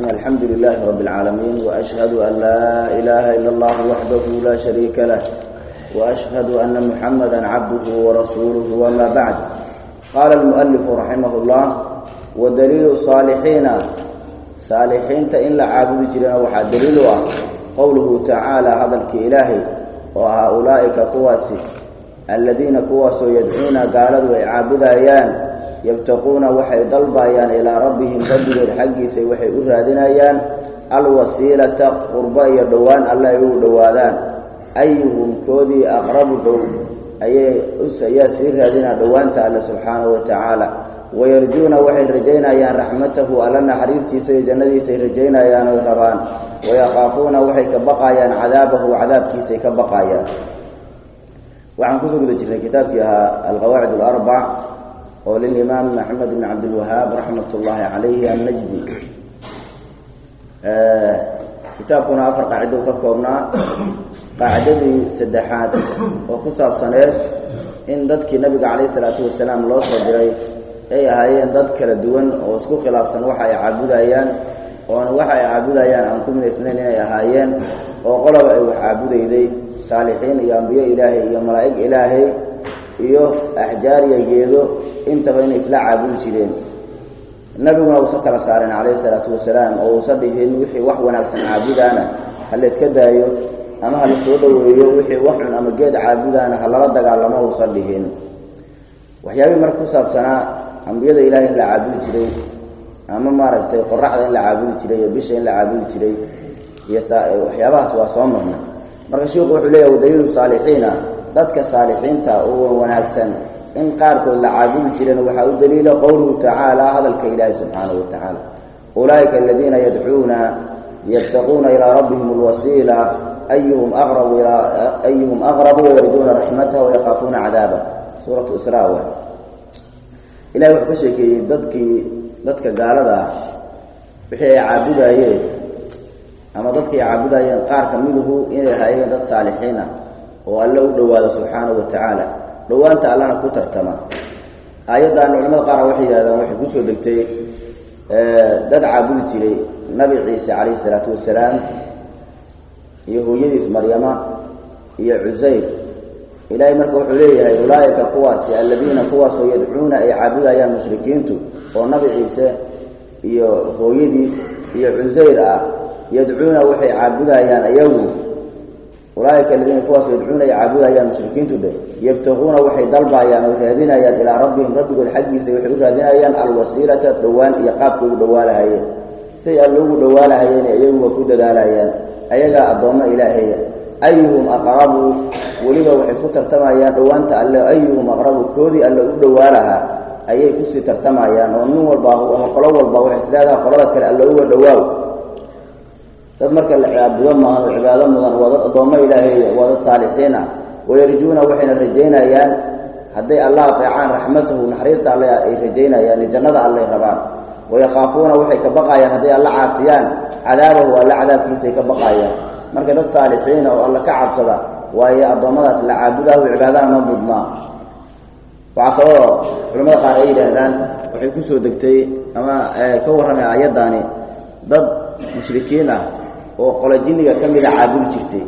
الحمد لله رب العالمين وأشهد أن لا إله إلا الله وحده لا شريك له وأشهد أن محمدا عبده ورسوله وما بعد قال المؤلف رحمه الله ودليل الصالحين صالحين إن لعابد جرنا وحا دليلها قوله تعالى هذا الكإلهي وهؤلاء كواسي الذين كواسوا يدعون قالوا ويعابد أيان yabtaquuna waxay dalbayaan ilaa rabbihim rabbigood xaggiisa waxay u raadinayaan alwasiilata qurbo iyo dhowaan alle ay ugu dhowaadaan ayuhum koodii aqrabu dhow ayay ayaa sii raadinaa dhowaanta alle subxaanahu wa tacaala wayarjuuna waxay rajaynayaan raxmatahu alla naxariistiisa iyo jannadiisaay rajaynayaan oy rabaan wayakaafuuna waxay ka baqayaan cadaabahu cadaabkiisay ka baqayaan waxaan kusoo guda jirnay kitaabkii ahaa alqawaacid alarbac oo lilimaam maxamed bn cabdilwahaab raxmat ullaahi calayhi annajdi kitaabkuna afar qaacido ka koobnaa qaacidadii saddexaad oo ku saabsaneed in dadkii nabiga calayhi salaatu wasalaam loo soo diray ay ahaayeen dad kala duwan oo isku khilaafsan waxa ay caabudayaan oona waxa ay caabudayaan aan ku minaysnayn inay ahaayeen oo qoloba ay wax caabudayday saalixiin iyo ambiyo ilaahay iyo malaa'ig ilaahay iyo axjaar iyo geedo intaba inay isla caabudi jireen nabiguna uusa kala saareen calayhi salaatu wasalaam oo uusa dhihin wixii wax wanaagsan caabudaana ha la yska daayo ama ha la soo dhoweeyo wixii wax cun ama geed caabudaana ha lala dagaalamo uusa dhihin waxyaabihii marka ku saabsanaa ambiyada ilaahay in la caabudi jiray ama maaragtay qoraxda in la caabudi jiray iyo bisha in la caabudi jiray iyo waxyaabahaas waa soo marna marka sheikhu wuxuu leeyahy wadaliilu saalixiina dadka saalixiinta oo wanaagsan in qaarkood la caabudi jireen waxaa u daliila qowluhu tacaala hadalka ilaahi subxaanahu wa tacaala ulaa'ika aladiina yadcuuna yabtaquuna ilaa rabbihim alwasiila ayuhum aqrabu ayuhum aqrabu wayarjuuna raxmataha wayakaafuuna cadaaba suuratu isra wa ilahi wuxuu ka sheekeeyey dadkii dadka gaalada ah wixii ay caabudaayeen ama dadkii ay caabudayeen qaar ka miduhu inay ahaayeen dad saalixiin ah oo alle u dhowaado subxaanahu wa tacaala dhowaanta allana ku tartama aayaddan culamada qaar waxay yidhahdaan waxay kusoo degtay dad caabudi jiray nabi ciise calayhi salaatu wasalaam iyo hooyadiis maryama iyo cusayr ilaahay marka wuxuu leeyahay ulaa'ika kuwaasi alladiina kuwaasoo yadcuuna ay caabudayaan mushrikiintu oo nabi ciise iyo hooyadii iyo cusayr ah yadcuuna waxay caabudayaan ayagu ulaaika aladiina kuwaas yadcuuna ay caabudayaan mushrikiintu dhe yabtaquuna waxay dalbayaan oo raadinayaan ilaa rabbihim rabbigood xaggiisa waxay u raadinayaan alwasiilata dhowaan iyo qaabka ugu dhowaalahayeen say alle ugu dhowaalahayeen iyaguba ku dadaalayaan ayagaa addoommo ilaaheeya ayuhum aqrabu weliba waxay ku tartamayaan dhowaanta alle ayuhum aqrabu koodii alle u dhowaalahaa ayay kusii tartamayaan oo nin walba ama qolo walba waxay isleedaha qolada kale alle uga dhowaaw dad marka la caabudo maahan oo cibaado mudan waa dad addoommo ilaaheeya waa dad saalixiin ah wayarjuuna waxayna rajaynayaan hadday allah ateecaan raxmatahu naxariista alle ay rajaynayaan iyo jannada allay rabaan wayakaafuuna waxay ka baqayaan hadday alla caasiyaan cadaabahu alle cadaabkiisay ka baqayaan marka dad saalixiina oo alla ka cabsada waayo addoommadaas la caabudahu cibaadana ma mudnaa waxaa kaloo culamada qaar ay yidhaahdaan waxay kusoo degtay ama ka warramay aayaddaani dad mushrikiin ah oo qolo jinniga ka mida caabudi jirtay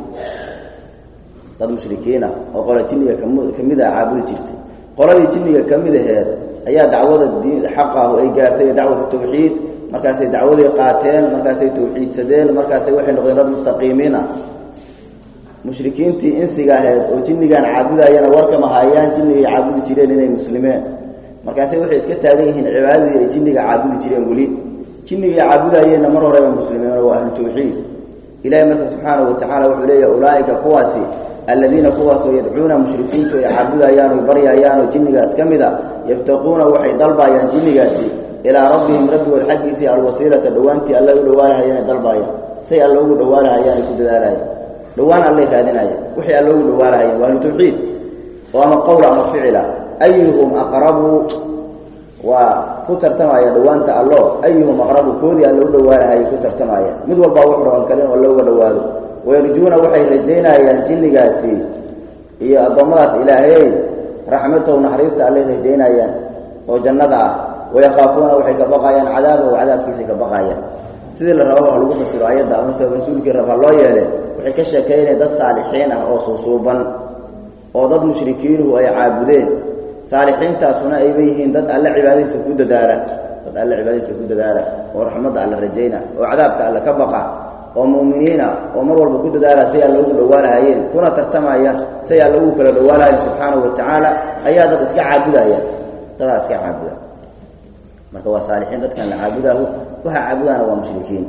dad mushrikiin ah oo qolo jinniga ka mid a caabudi jirtay qoladii jinniga ka mid aheed ayaa dacwada diin xaqahu ay gaartay dacwatu tawxiid markaasay dacwadii qaateen markaasay tawxiidsadeen markaasay waxay noqdeen dad mustaqiimiin ah mushrikiintii insiga aheyd oo jinnigan caabudayana warkama haayaan jinnigay caabudi jireen inay muslimeen markaasay waxay iska taagan yihiin cibaadadii ay jinniga caabudi jireen weli jinnigii caabudayeenna mar horeba muslimiin waa ahlu tawxiid ilahi marka subxaanahu wa tacala wuxuu leeyahay ulaa'ika kuwaasi alladiina kuwaasoo yadcuuna mushrikiintu ay caabudayaan oy baryayaan oo jinnigaas ka mid a yabtaquuna waxay dalbayaan jinnigaasi ilaa rabbihim rabbigood xaggiisii alwasiilata dhowaantii alla u dhowaalahayaan ay dalbayaan say alla ugu dhowaalahayaan ay ku dadaalahayaan dhowaan allay raadinayaan wixii alla ugu dhowaalahayaan waa ahlu tawxiid oo ama qowla ama ficila ayuhum aqrabu waa ku tartamaya dhowaanta allo ayuhum aqrabu koodii alla u dhowaalahay ku tartamaya mid walbaa wuxu raban kale in alla uga dhowaado wayarjuuna waxay rajaynayaan jinnigaasi iyo addoommadaas ilaahey raxmatahu naxariista allay rajaynayaan oo jannada ah wayakaafuuna waxay ka baqayaan cadaabahu cadaabkiisay ka baqayaan sidii la rababa ha lagu fasiro ayadda ama se rasuulkii rab ha loo yeele waxay ka sheekeynaya dad saalixiin ah oo suusuuban oo dad mushrikiinuhu ay caabudeen saalixiintaasuna ayba yihiin dad alle cibaadadiisa ku dadaala dad alle cibaadadiisa ku dadaala oo raxmadda alle rajayna oo cadaabka alle ka baqa oo mu'miniina oo mar walba ku dadaala say alla ugu dhowaalahayeen kuna tartamaya say alla ugu kala dhowaalahayeen subxaanahu wa tacaala ayaa dad iska caabudaya dadaa iska caabuda marka waa saalixiin dadkan la caabudahu waxa caabudaana waa mushrikiin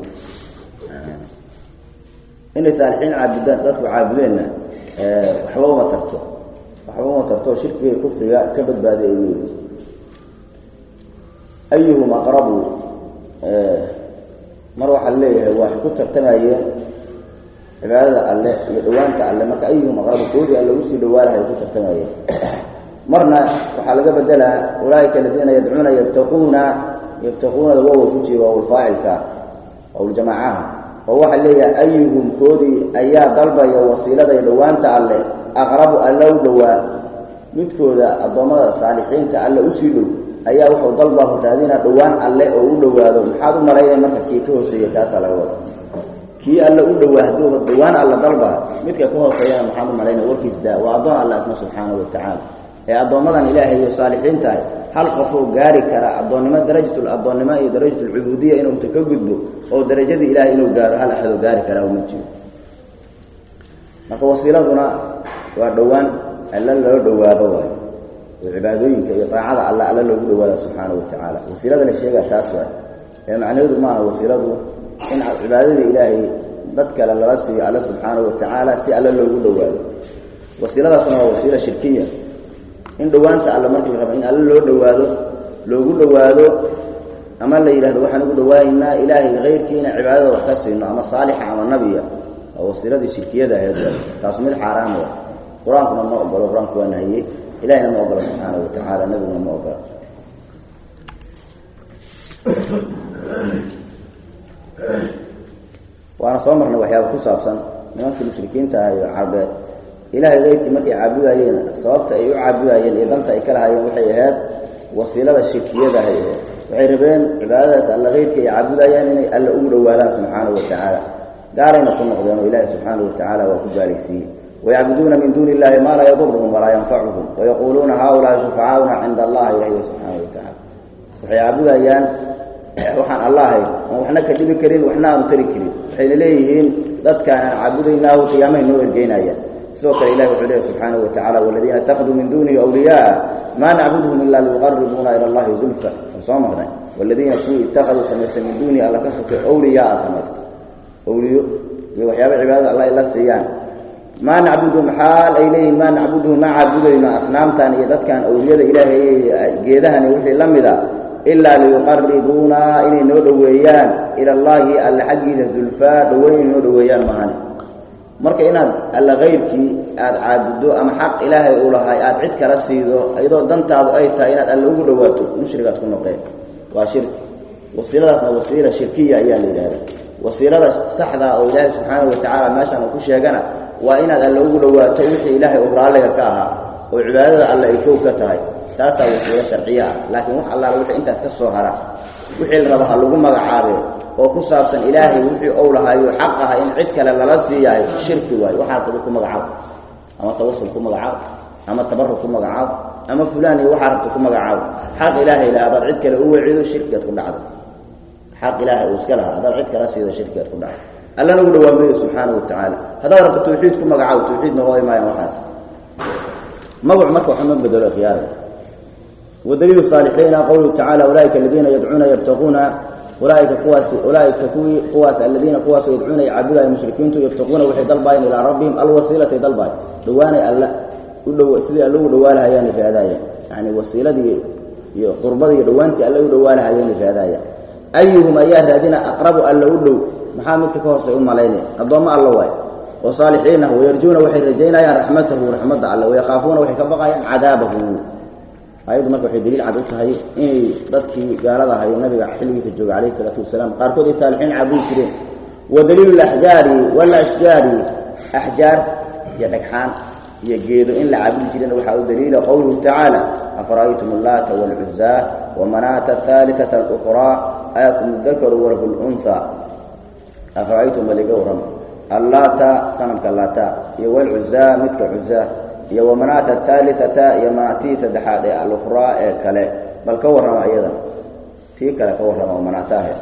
inay saalixiin caabudaan dadku caabudeenna waxba uma tarto waxba uma tarto shirkiga kufriga ka badbaaday ay leeyihi ayuhum aqrabu mar waxaa leeyahay waa ku tartamayeen cibaadada alle iyo dhawaanta alle marka ayuhum aqrabu koodii alle usii dhawaalahay ku tartamayeen marna waxaa laga bedelaa ulaaika aladiina yadcuuna yabtaquuna yabtaquunada wawa ku jira waawlfaacilka waawljamaacaha oo waxaa leeyahay ayuhum koodii ayaa dalbaya wasiilada iyo dhawaanta alle aqrabu alle u dhowaa midkooda addoommada saalixiinta alle usii dhow ayaa wuxuu dalbaahu raadina dhowaan alle oo u dhowaado maxaad u malaynay marka kii ka hooseeya kaasaa laga wada kii alle u dhowaa hadduuba dhowaan alle dalba midka ka hooseeyana maxaad u malaynay warkiis daa waa addoon alle asna subxaanahu wa tacaala ee addoommadan ilaahay iyo saalixiintahay hal qofoo gaari kara addoonnimo darajatul addoonnimo iyo darajatulcubuudiya inuu ta ka gudbo oo darajadii ilaahay inuu gaaro hal axadoo gaari karaa uma jiro marka wasiiladuna waa dhowaan alle loo dhowaado waayo oo cibaadooyinka iyo daacada alla alle loogu dhawaada subxaana wa tacaala wasiilada la sheegaa taas waa ee macnaheedu maaha wasiiladu in cibaadadii ilaahay dad kale lala siiyo alle subxaana wa tacaala si alle loogu dhowaado wasiiladaasuna waa wasiila shirkiya in dhowaanta alle markii la rabo in alle loo dhowaado loogu dhowaado ama la yidhahdo waxaan ugu dhawaaynaa ilaahay kayrkiina cibaadada wax ka siino ama saalixa ama nabiya waa wasiiladii shirkiyada ahayd taasu mid xaaraam wa qur-aankuna ma ogolo qur-aanku waa nahiyey ilahina ma ogolo subxaana wa tacaala nabiguna ma ogolo waana soo marnay waxyaaba ku saabsan nimankii mushrikiinta ah iyo carbeed ilaahay keyrkii markay caabudayeen sababta ay u caabudayeen iyo danta ay ka lahaayeen waxay ahayd wasiilada shirkiyadaha ahayd waxay rabeen cibaadadaas alla keyrkii ay caabudayaan inay alla ugu dhowaadaan subxaanahu wa tacaala gaalayna ku noqdeen oo ilaahi subxaanahu wa tacaala waa ku gaalaysiiyey wayacbuduuna min duuni illahi maa laa yaduruhum walaa yanfacuhum wayaquuluuna haaulaai shufacaauna cinda allahi ilahi subxaanahu wa tacaala waxay caabudayaan waxaan alla ahayn aan waxna ka dhibi karin waxna aanu tari karin waxayna leeyihiin dadkaan aan caabudaynaahu qiyaamahay noo ergeynayaan sidoo kale ilahi wuxuu leeyahy subxaanahu wa tacala waladiina itakaduu min duunihi awliyaa maa nacbuduhum ila liyuqaribuuna ila allahi zulfa aan soo marnay waladiina kuwii itakaduu samaystay min duunihi alla ka sokay awliyaa samaystay awliyo iyo waxyaaba cibaadada alla ay la siiyaan maa nacbuduhum xaal ay leeyihin maa nacbuduhum ma caabudayno asnaamtan iyo dadkan awliyada ilaahay geedahani wixii la mida ilaa liyuqaribuuna inay noo dhoweeyaan ila allaahi alla xaggiisa zulfaa dhoweyn inay noo dhoweeyaan mahani marka inaad alla kayrkii aada caabuddo ama xaq ilaahay uu lahay aada cid kala siido iyadoo dantaadu ay tahay inaad alla ugu dhowaato mushrigaad ku noqeen waa shirki wasiiladaasna wasiila shirkiya ayaa la yidhahda wasiilada saxda oo ilaahay subxaanahu wa tacaala meeshaan uu ku sheegana waa inaad alla ugu dhowaato wixii ilaahay uu raalliga ka ahaa oo cibaadada alle ay kow ka tahay taasaa wasiilo sharciya ah laakiin wax allaala wixii intaas ka soo hara wixii la raba ha lagu magacaabe oo ku saabsan ilaahay wixii ou lahaayo xaq aha in cid kale lala siiyahay shirki waayo waxaa rabta ku magacaabo ama tawasul ku magacaabo ama tabaruk ku magacaabo ama fulaan iyo waxaa rabta ku magacaabo xaq ilaahay la hadaad cid kale u wecido shirkigaad ku dhacdo xaq ilaahay uu iska lahaa haddaad cid kala siido shirkigaad ku dhacdo allana ugu dhawaamayo subxaana wa tacaala haddaad rabto tawxiid ku magacaabo tawxiid noqo imaayaan waxaas magacu marka waxuma bedelo khiyaara wadaliilu saalixiina qowluhu tacala ulaaika aladiina yadcuuna yabtaquuna ulaaika kuwaas ulaaika kuwii kuwaas aladiina kuwaasoo yadcuuna yacaabudaaya mushrikiintu yabtaquuna waxay dalbaayeen ilaa rabbihim alwasiilatay dalbaay dhawaanay alla u dhow sidii alla ugu dhawaalahayaanay raadaayaan yacni wasiiladii iyo qurbadii iyo dhowaantii alla u dhawaalahayaanay raadaayaan ayuhum ayaa raadina aqrabu alla u dhow maxaa midka ka hoosay u malaynay addoommo alla waay oo saalixiin ah wayarjuuna waxay rajaynayaan raxmatahu raxmadda alle wayakhaafuuna waxay ka baqayaan cadaabahu ayaddu marka waxay daliil cad u tahay inay dadkii gaalada ahayo nabiga xilligiisa jooga calayhi isalaatu wasalaam qaarkood ay saalixiin caabudi jireen wa daliilu laxjaari walashjaari axjaar iyo dhagxaan iyo geedo in la caabudi jireen waxaa u daliila qowluhu tacaala afara'aytum allaata waalcuzaa wamanaata ahaaliata aluqraa ayakum dakaru walahu lunha afara'aytum baliga warrama allaata sanamka laata iyo walcuzaa midka cuzaa iyo wamanaata ahaaliata iyo manaatii saddexaad ee alukhraa ee kale bal ka warrama iyadana tii kale ka warrama oo manaataahe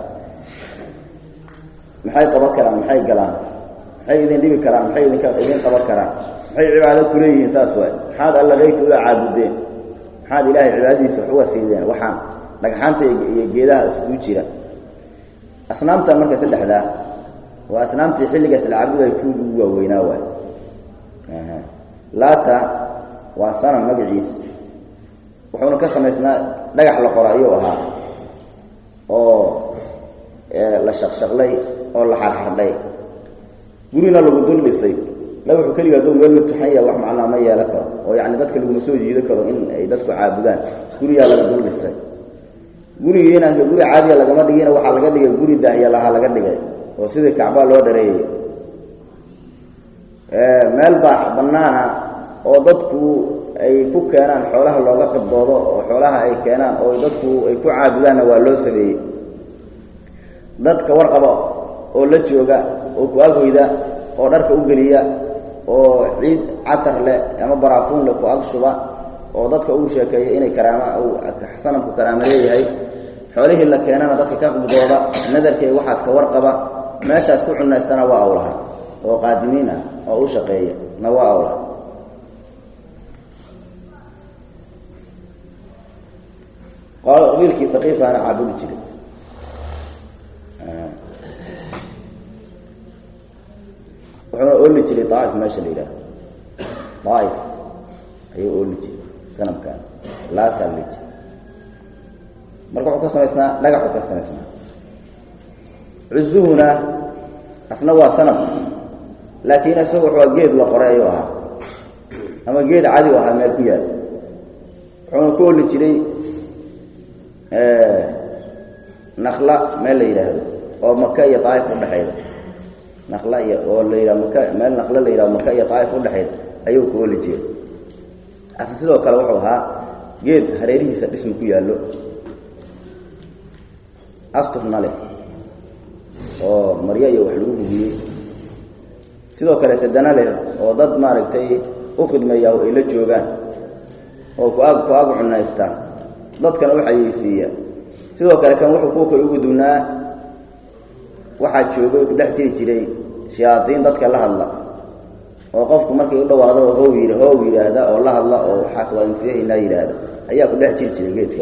maxay qaban karaan maxay galaan maxay idin dhibi karaan maxay idinka idin qaban karaan maxay cibaado ku leeyihiin saas waay maxaad alla keyrka ula caabudeen maxaad ilaahay cibaadadiisa wax uga siideen waxaan dhagxaanta iyo geedaha iskugu jira asnaamta marka saddexdaa waa asnaamtii xilligaas la caabuday kuwii ugu waaweynaa waay laata waa sanam magaciis wuxuuna ka samaysnaa dhagax la qoro ayuu ahaa oo la shaqshaqlay oo la xarxardhay gurina lagu dul dhisay dhagaxu keliga hadduu meel mutaxan yaha wax macnaa ma yeelan karo oo yacni dadka laguma soo jiido karo in ay dadku caabudaan guriyaa laga dul dhisay gurigiina guri caadiya lagama dhigina waxaa laga dhigay guri daahya lahaa laga dhigay oo sidii kacbaa loo dhareeyey meel baa bannaana oo dadku ay ku keenaan xoolaha looga qibdoodo oo xoolaha ay keenaan oo dadku ay ku caabudaanna waa loo sameeyey dadka warqaba oo la jooga oo ku aghoyda oo dharka u geliya oo ciid catar leh ama baraafuun leh ku ag shuba oo dadka ugu sheekeeya inay karaama sanamku karaamo leeyahay xoolihii la keenana dadka ka qibdooda nadarkay waxaas ka warqaba meeshaas ku cunaystana waa awlaha oo qaadimiin ah oo u shaqeeya na waa awlaha qabiilkii haqiifaana caabudi jiray wuxuuna ooli jiray daaif meesha la yidhaah daaif ayuu ooli jiray sanamkan laataa li jiray marka wuxuu ka samaysnaa dhagaxuu ka samaysnaa cuzuhuna asna waa sanam laakiin isagu wuxuu geed la qoray ayuu ahaa ama geed cadi u ahaa meel ku yaal wuxuuna ku oli jiray nakla meel la yidhaahdo oo maka iyo daaif udhexayda nakla iyo oo la yidhaha maka meel nakla la yidhahdo maka iyo daaif udhexayda ayuu ku oli jiray ase sidoo kale wuxuu ahaa geed hareerihiisa dhisma ku yaallo asturna leh oo maryo iyo wax lagu hugiyey sidoo kale sadana leh oo dad maaragtay u khidmeeya ay la joogaan oo ku ag ku ag cunaystaa dadkana u xayeysiiya sidoo kale kan wuxuu kuwa kale ugu duwnaa waxaa joogay ku dhex jiri jiray shayaadiin dadka la hadla oo qofku markay u dhawaado how yidh how yidhaahda oo la hadla oo waxaas waa insiyahaynaa yidhaahda ayaa ku dhex jiri jiray geedka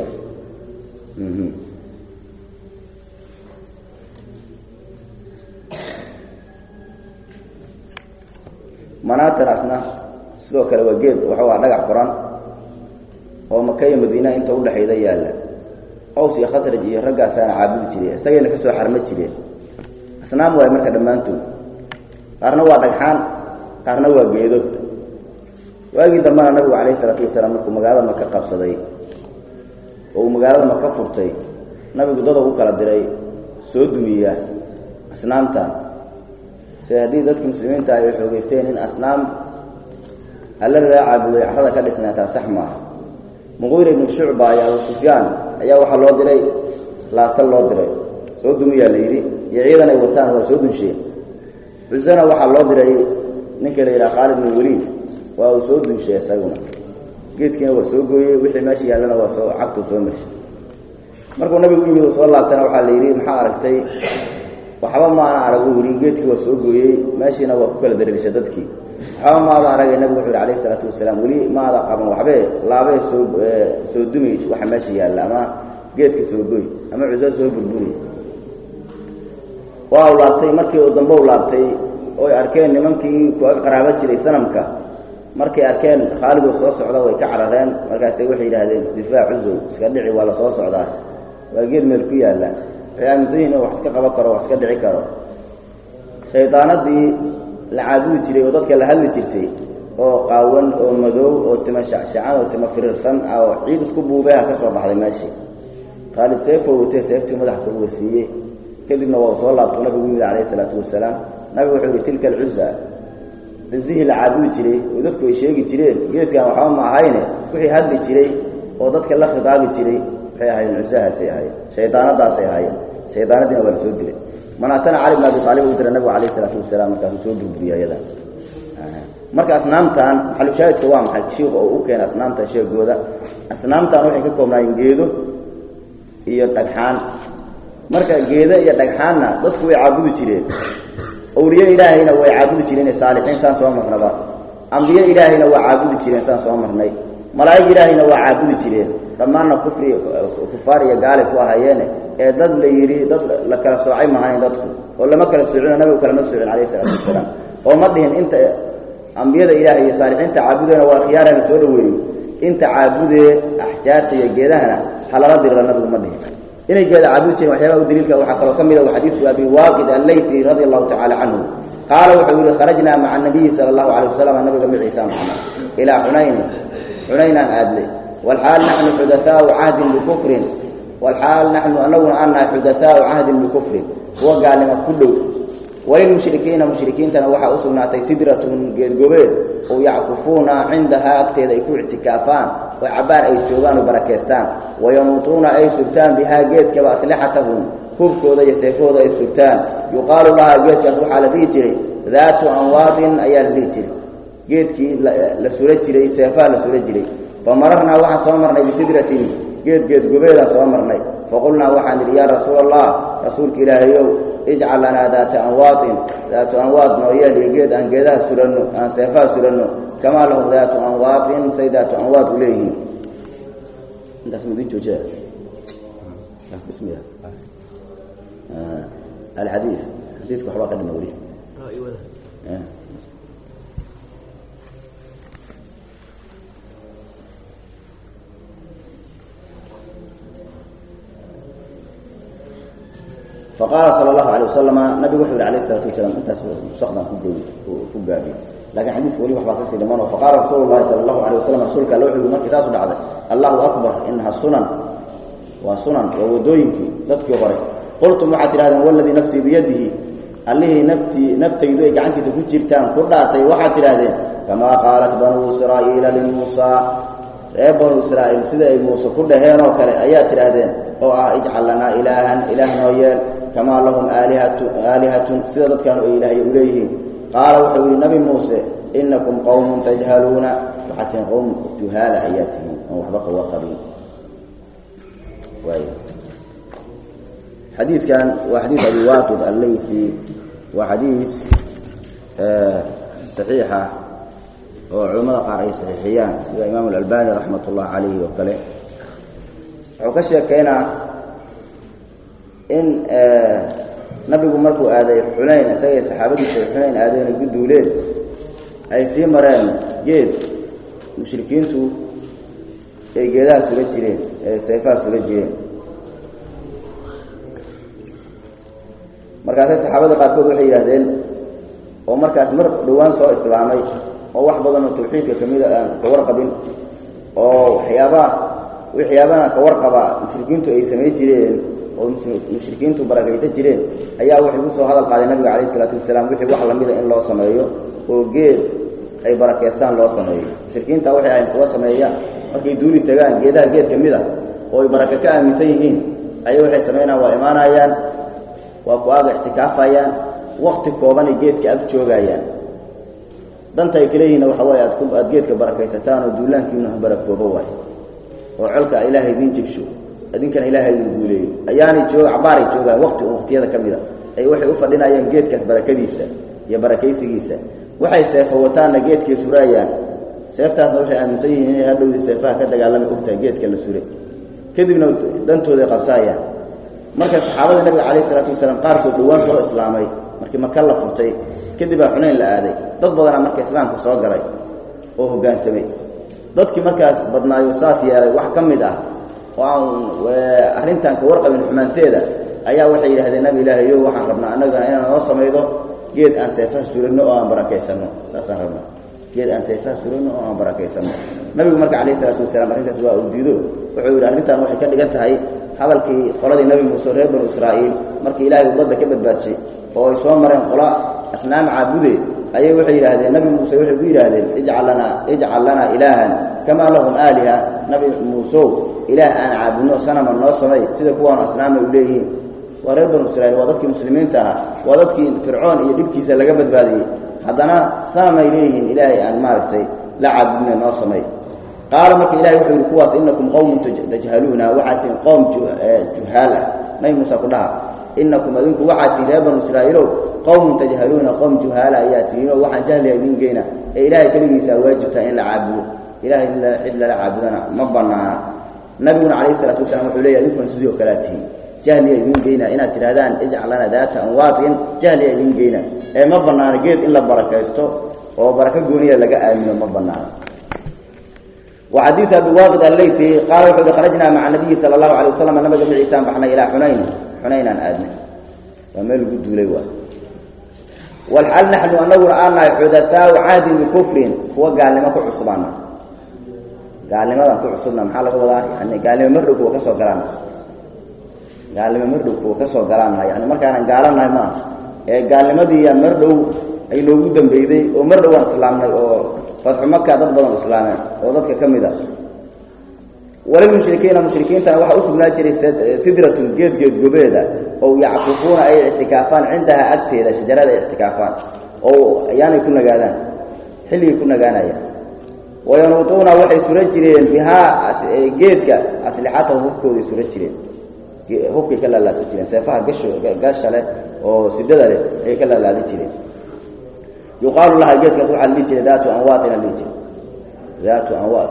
manaatan asna sidoo kale waa geed waxuu ah dhagax qoran oo maka iyo madiina inta udhexayda yaalla aws iyo khasraj iyo raggaasaana caabudi jireen isagayna ka soo xarma jireen asnaam waay marka dhammaantood qaarna waa dhagxaan qaarna waa geedo waagii dambena nabigu calayhi isalaatu wasalaam markuu magaalada maka qabsaday oo uu magaalada maka furtay nabigu dad ugu kala diray soo dumiya asnaamtan se haddii dadka muslimiinta ay xoogeysteen in asnaam alla laga caabuday carrada ka dhisnaataa sax maaha muqiira ibnu shucba iyo abu sufyaan ayaa waxaa loo diray laata loo diray soo dumiyaa la yidhi iyo ciidan ay wataan waa soo dunsheen cusana waxaa loo diray ninka la yidhaha khaalid bin waliid waa uu soo dunshay isaguna geedkiina waa soo gooyey wixii meesha yaallana waa soo cagtuu soo marshay markuu nabigu u yimid uu soo laabtana waxaa la yidhi maxaa aragtay waxba maana arag uu yidhi geedkii waa soo gooyey meeshiina waa ku kala dareerishay dadkii waxba maada aragay nabigu wuxu yhi alayh isalaatu wasalaam weli maada qaban waxbee laabee soo soo dumi waxa meesha yaalla ama geedka soo goy ama cuso soo burburi waa u laabtay markii uu dambe u laabtay oy arkeen nimankii ku qaraabo jiray sanamka markay arkeen khaalidoo soo socda way ka carareen markaase waxay yidhaahdeen isdifaac cusow iska dhici waa la soo socdaa waa geed meel ku yaalla waxay aaminsan yihin in wax iska qaban karo wax iska dhici karo shaydaanadii la caabudi jiray oo dadka la hadli jirtay oo qaawan oo madow oo tima shacshacan oo tima firirsan oo ciid isku buubeha ka soo baxday meeshii khaalid seefoo watee seeftii madaxa kaluga siiyey kadibna waa u soo laabtuu nabigu yimid calayhi isalaatu wasalaam nabigu wuxuu yihi tilka alcuza cuzihii la caabudi jiray oo dadku ay sheegi jireen geedkan waxba ma ahayne wixii hadli jiray oo dadka la khidaabi jiray waxay ahaayeen cusahaasay ahaayeen shaydaanadaasay ahaayeen shaydaanadiina waa la soo dilay manaatana cali bn abi aalib u dira nabigu calayh isalaatu wasalaam markaasuu soo burburiya iyada marka asnaamtan maxalushaahidka waa maxay shiiku oo u keena asnaamtan sheegooda asnaamtan waxay ka koobnaayeen geedo iyo dhagxaan marka geedo iyo dhagxaanna dadku way caabudi jireen awliye ilaahayna way caabudi jireen saalixiin saan soo marnaba ambiye ilaahayna waa caabudi jireen saan soo marnay malaa'ig ilaahayna waa caabudi jireen dhammaanna kufri kufaar iyo gaali ku ahaayeene ee dad la yidhi dad la kala soocay mahayn dadku oo lama kala soocino nabigu kalama soocin calayhi salaatu wasalaam oo ma dhihin inta ambiyada ilaahay iyo saalixiinta caabudeena waa khiyaarana soo dhaweeyey inta caabudee axjaarta iyo geedahana halala dirira nabigu ma dhihin inay geeda caabudi jireen waxyaabaha u daliilka waxaa kaloo ka mid a xadiidku abi waaqid allayti radia allahu tacala canhu qaala wuxuu yihi kharajnaa maca anabiyi sala allahu calayh wasalam nabiga maciisa maxamed ilaa xunayni xunaynaan aadnay walxaal naxnu xudathaau cahdin bikufrin walxaal naxnu anaguna aan nahay xudathaau cahdin bikufrin kuwa gaalnimo ku dhow walilmushrikiina mushrikiintana waxaa u sugnaatay sidratun geedgobeed oo yackufuuna cindahaa agteeda ay ku ictikaafaan oo cabbaar ay joogaan oo barakeystaan wayanuutuuna ay sugtaan bihaa geedkaba aslixatahum hubkooda iyo seefahooda ay sugtaan yuqaalu lahaa geedkaas waxaa la dhihi jiray daatu anwaadin ayaa la dhihi jiray geedkii la sura jiray seefaha la sura jiray fa mararnaa waxaan soo marnay bisidratin geed geedgobeedaan soo marnay faqulnaa waxaan idhi yaa rasuula allah rasuulka ilaahayow ijcal lanaa daata anwaadin daatu anwaad noo yeel iyo geed aan geedaha suranno aan seefaha suranno kamaa lahum daatu anwaadin say daatu anwaad u leeyihiin intaas midin joojiya kaas bismiya alxadiid xadiidka waxbaa ka dhima weli faqaala sala allahu alay wasalama nabigu wuxuu yihi alayh isalaatu wasalaam intaas musaqdan ku gaabiyey lakin xadiiska weli waxbaa kasii dhiman oo faqaala rasuulu llahi sala allahu alay wasalam rasuulka alle wuxuu yihi markii taasu dhacday allahu akbar inaha sunan waa sunan waa wadooyinkii dadkii hore qultum waxaad tidhahdeen waladii nafsii biyadihi allihii naftii naftaydu ay gacantiisa ku jirtaan ku dhaartay waxaad tidhahdeen kamaa qaalat banuu israa'iila limuusaa reer banuu israa'iil sida ay muuse ku dhaheen oo kale ayaad tidhaahdeen oo ah ijcal lanaa ilaahan ilaah noo yeel kamaa lahum aalihatu aalihatun sida dadkaanu ay ilaahay u leeyihiin qaala wuxuu yidhi nabi muuse inakum qowmun tajhaluuna waxaad tihiin qowm juhaala ayaa tihiin oon waxba qawa qabin waay xadiidkan waa xadiid abi waaqid allaythi waa xadiis saxiixa oo culimmada qaar ay saxiixiyaan sida imaamu alalbani raxmat ullah calayhi oo kale wuxuu ka sheekeynaa in nabigu markuu aaday xunayn isagay saxaabadiisa ay xunayn aadeen ay ku duuleen ay sii mareen geed mushrikiintu ay geedaha sula jireen ee seefaha sula jireen markaasay saxaabada qaarkood waxay yidhaahdeen oo markaas mar dhowaan soo islaamay oo wax badan oo tawxiidka ka mida aan ka warqabin oo waxyaabaha waxyaabana ka warqaba mushrikiintu ay samayn jireen oo mushrikiintu barakaysan jireen ayaa waxay ku soo hadal qaaday nabiga calayh isalaatu wasalaam wixii wax lamida in loo sameeyo oo geed ay barakeystaan loo sameeyo mushrikiinta waxay ahayn kuwa sameeyaan markay duuli tagaan geedaha geed ka mid a oo ay baraka ka aaminsan yihiin ayay waxay samaynayaan waa imaanayaan waa ku aaga ictikaafayaan wakti koobanay geedka ag joogayaan danta ay kaleeyihiinna waxa waaye aad ku aad geedka barakaysataan oo duulaankiinu ha barakoobo waayo oo colka ilaahay idiin jibsho idinkana ilaahay idin guuleeyo ayaanay joog cabaaray joogaan waqti oo waqtiyada ka mida ay waxay u fadhinayaan geedkaas barakadiisa iyo barakaysigiisa waxay seefo wataanna geedkay suraayaan seeftaasna waxay aaminsan yihiin inay hadhowdii seefaha ka dagaalami ogtahay geedka la suray kadibna dantooday qabsaayaan marka saxaabada nabiga calayh isalaatu wasalaam qaarkood dhowaan soo islaamay markii maka la furtay kadib baa xunayn la aaday dad badanaa marka islaamka soo galay oo hoggaansamay dadkii markaas badnaayo saas yeelay wax ka mid ah oo aan arrintan ka warqabin xumaanteeda ayaa waxay yidhahdeen nabi ilaahayo waxaan rabnaa annagana inaan noo samaydo geed aan seefaha suranno oo aan barakaysanno saasaan rabnaa geed aan seefaha suranno oo aan barakaysanno nabigu marka calayh isalaatu wasalaam arrintaas waa uu diido wuxuu yidhi arrintan waxay ka dhigan tahay hadalkii qoladii nabi muuse reer banu israa'iil markii ilaahay uu badda ka badbaadshay oo ay soo mareen qola asnaam caabude ayay waxay yidhaahdeen nabi muuse waxay ku yidhaahdeen ijcal lanaa ijcal lanaa ilaahan kamaa lahum aaliha nabi muuseow ilaah aan caabudno sanama noo samay sida kuwaanu asnaamay u leeyihiin waa reer banu israiil waa dadkii muslimiinta ahaa waa dadkii fircoon iyo dhibkiisa laga badbaadiyey haddana saamay leeyihiin ilaahay aan maaragtay la caabudna noo samay qaala marka ilahay wuxuu yidhi kuwaas inakum qowmun tajhaluuna waxaad tihiin qowm juhaal ah nabi muuse ku dhaha inakum adinku waxaad tihiin reer banu israa'iilow qowmun tajhaluuna qowm juhaala ayaa tihiinoo waxaan jahliga idiin geyna ee ilaahay keligiisaa waajibtaa in la caabudo ilahay cid lala caabudana ma banaana nabiguna calayh isalaatu wasalaam wuxuu leeyahy adinkuna sidii oo kalea tihiin jahliya idiin geyna inaad tidhahdaan ijcal lana daata anwaatin jahliya idiin geyna ee ma bannaano geed in la barakaysto oo barako gooniya laga aamino ma bannaano وxadiiث abi waaqid alleyti qaala wuxuu hi kharajnaa maca nabiyi salى الlahu alيه waslm nabiga maciisaan baxnay ilaa xunayn xunaynaan aadnay waa meel lagu duulay waay wlxal naxnu anaguna aan nahay xudaثaau cahdin bikufrin kuwa gaalnimo ku cusubaana gaalnimadan ku cusubna maxaa laga wadaa yani gaalnimo mardhow kuwa ka soo galaana gaalnimo mardhow kuwa ka soo galaannaha yani markaanan gaalanahay maaha ee gaalnimadiiya mardhow ay noogu dambeyday oo mardhow aan islaamnay oo fatxu maka dad badan islaameen oo dadka ka mid a walilmushrikiina mushrikiintana waxaa u sugnaa jiray sidratun geed geed gobeeda oo yackufuuna ay ictikaafaan cindaha agteeda shajarada ay ictikaafaan oo ayaanay ku nagaadaan xilligay ku nagaanayaan wayanuutuuna waxay sura jireen bihaa geedka aslixatahu hubkooday sura jireen hubkay ka laalaadsan jireen seefaha gasho gasha leh oo sidada leh ayay ka laalaadin jireen yuqaalu laha geedkaas waxaa la dhihi jiray daatu anwaatin la dhihi jiray daatu anwaat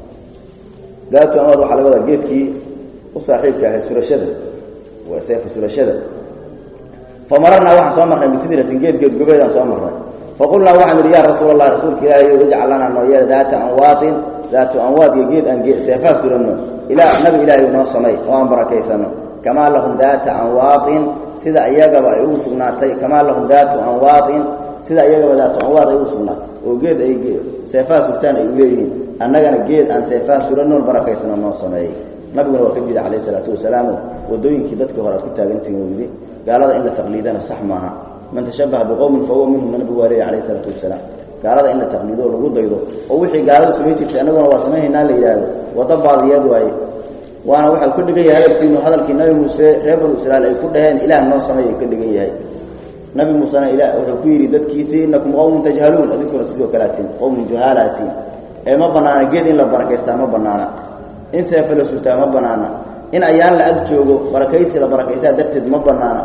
daatu anwaat waxaa laga wadaa geedkii u saaxiibka ahay surashada waa seefa surashada famararnaa waxaan soo marnay bisidratin geed geed gobeedaan soo marnay faqulnaa waxaan idhi yaa rasuul allah rasuulka ilaahay ijcal lanaa noo yeela daata anwaatin daatu anwaat iyo geed aan seefaha suranno ilaa nabi ilaahay noo samay oo aan barakaysano kamaa lahum daata anwaatin sida iyagaba ay ugu sugnaatay kamaa lahum daatu anwaatin sida iyagaba daatu anwaad ay ugu sugnaatay oo geed ay seefaha surtaan ay u leeyihiin annagana geed aan seefaha suranoon barakaysano noo sameeyey nabiguna waa ka diiday calayh isalaatu wasalaamu waddooyinkii dadkii hore aad ku taagantihin uu yidhi gaalada in la taqliidana sax maaha man tashabaha biqowmin fahuwa minhum nabigu waa leeya calayh isalaatu wasalaam gaalada in la taqliido oo lagu daydo oo wixii gaaladu samayn jirtay annaguna waa samaynaynaa la yidhaahdo waddo baadiyeed waaye waana waxaa ka dhigan yahay hadalkiinu hadalkii nabi muuse reer banu israa'iil ay ku dhaheen ilaah noo samay ay ka dhigan yahay nabi muusena ila wuxuu ku yidhi dadkiisii inakum qowmun tajhaluun adinkuna sidoo kalaatiin qowmun juhaalaatiin ee ma bannaana geed in la barakaystaa ma bannaana in seefa la surtaa ma bannaana in ayaan la ag joogo barakaysi la barakaysaa darteed ma bannaana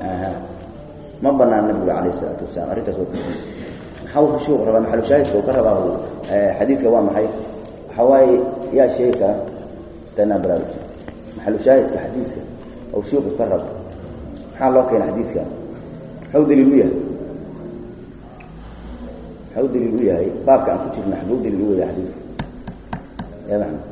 ma bannaana nabiga calayh isalaatu wasalaam arrintaas waa kuii maxaa uu shuuq rabaa maxalushaahidka uu ka rabaa xadiidka waa maxay waxaa waaye yaa sheegi kara tanaa baraaruj maxalushaahidka xadiiska ou shuuqu ka rabo maxaa loo keena xadiiska maxuu daliil u yahay maxuu daliil u yahay baabka aan ku jirna xaguu daliil u yahay xadiisku ya maxmed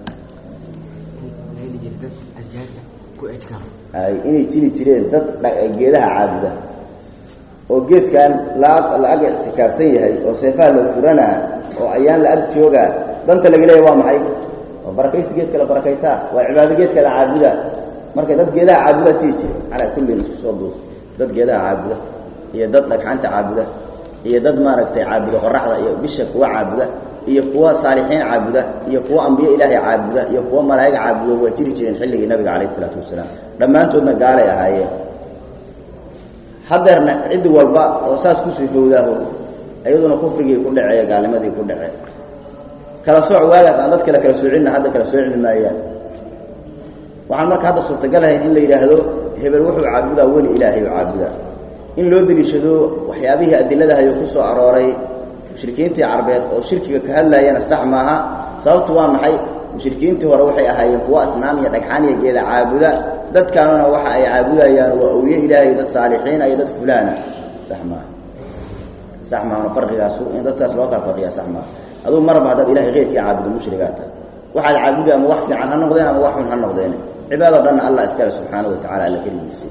ay inay jiri jireen dad geedaha caabuda oo geedkan la la ag ictikaafsan yahay oo seefaha loo furanaa oo ayaan la ag joogaa danta laga leeya waa maxay oo barakaysi geedka la barakaysaa waa cibaado geedka la caabuda marka dad geedaha caabuda jiri jire calaa kullin isku soo duuf dad geedaha caabuda iyo dad dhagxanta caabuda iyo dad maaragtay caabuda qoraxda iyo bisha kuwa caabuda iyo kuwa saalixiin caabuda iyo kuwa ambiye ilaahay caabuda iyo kuwa malaa'ig caabuda waa jiri jireen xilligii nabiga calayh isalaatu wasalaam dhammaantoodna gaalay ahaayeen hadeerna cid walba oo saas ku sifowdaaho iyaduna kufrigii ku dhacee gaalnimadii ku dhacee kala sooc waagaas aan dad kale kala soocinna hadda kala soocmi maayaan waxaan marka hadda suurtagalahayn in la yidhaahdo hebel wuxuu caabudaa weli ilaahay u caabudaa in loo deliishado waxyaabihii adiladahayo ku soo arooray mushrikiintii carbeed oo shirkiga ka hadlaayana sax maaha sababtu waa maxay mushrikiintii hore waxay ahaayeen kuwo asnaam iyo dhagxaan iyo geeda caabuda dadkaanuna waxa ay caabudayaan waa awliye ilaahay dad saalixiina iyo dad fulaana sax maaha sax maahana farqigaasu in dadkaas loo kala farqiyaa sax maaha aduu marba haddaad ilahay keyrkii caabudo mushrigaa tahay waxaad caabuday ama wax fiican ha noqdeen ama wax xun ha noqdeen cibaadoo dhanna allah iskale subxaanahu wa tacala alla keligiisi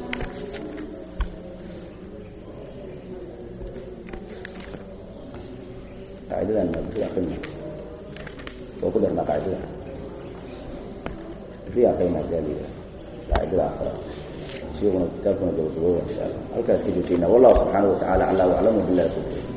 qaacidadan waa ku darnaa qaacidada riyan qayna gaaliya qaacidada aakhira sheekuna kitaabkuna gabagabooba insha allah halkaas ka joojeyna wallahu subxaanahu wa tacala aclaa waclamu billahi tawfiiq